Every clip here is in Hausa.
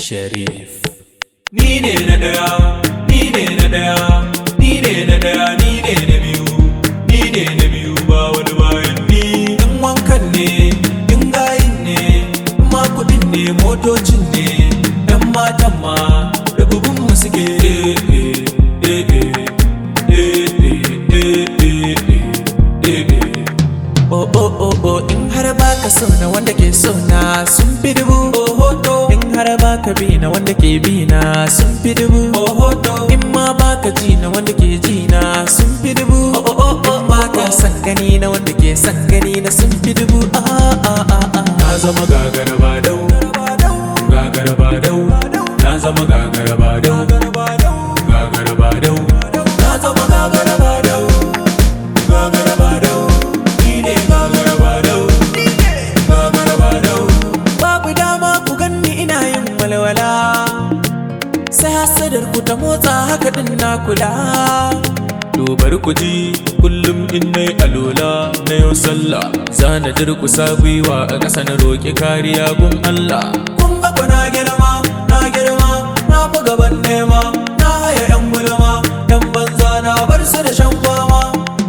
Sharif. Ni ne na ɗaya, ni ne na ɗaya, ni ne na ɗaya, ni ne na biyu, ni ne na biyu ba wani bayan ni. In wankan ne, in gayin ne, in ma kuɗin ne, motocin ne, ‘yan matan ma, da mu suke. Eh, eh, eh, eh, eh, eh, eh, eh, eh, eh. Oh oh oh oh in har baka so na wanda ke so na sun fi dubu oh hoto in har baka bi na wanda ke bi na sun fi dubu oh hoto in ma baka ji na wanda ke ji na sun fi dubu oh oh oh oh baka san gani na wanda ke san gani na sun fi dubu ah ah ah ah na zama gagara ba dau gagara ba dau na zama gagara ba dau gagara ba dau na zama gagara ba dau gagara ba dau ni ne gagara ba dau gagara ba dau babu dama ku ganni ina yin walwala sai hasadar ku ta motsa haka din na kula Dobar ku ji kullum in nai alola na yau sallah zana durkusa gwiwa a ƙasa na roƙi kariya gun Allah kun ga ku na girma na girma na fi gaban nema na haya yan gulma yan banza na bar su da shan fama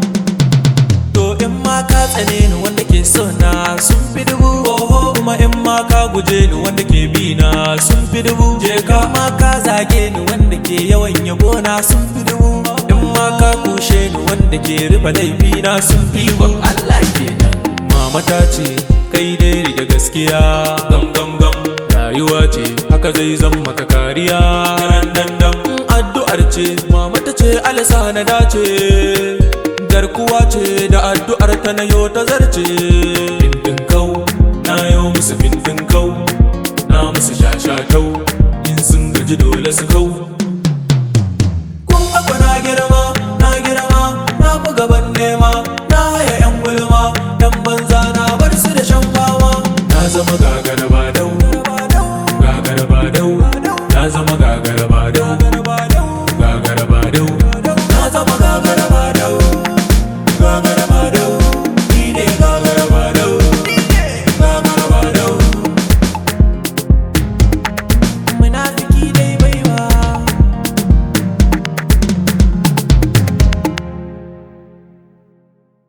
To in ma ka tsane ni wanda ke so na sun fi dubu Oho kuma in ma ka guje ni wanda ke bi na sun fi dubu Je ka ma ka zage ni wanda ke yawan yabo na sun fi dubu In ma ka kushe ni wanda ke rufe laifi na sun fi dubu Allah kenan Mama ta ce kai dai rike gaskiya gam gam gam Rayuwa ce haka zai zan maka kariya Dan dan addu'ar ce mama ta ce alasa na dace garkuwa ce da addu'ar ta na yo ta zarce bindin kau na yo musu bindin kau na musu shashatau in sun gaji dole su kau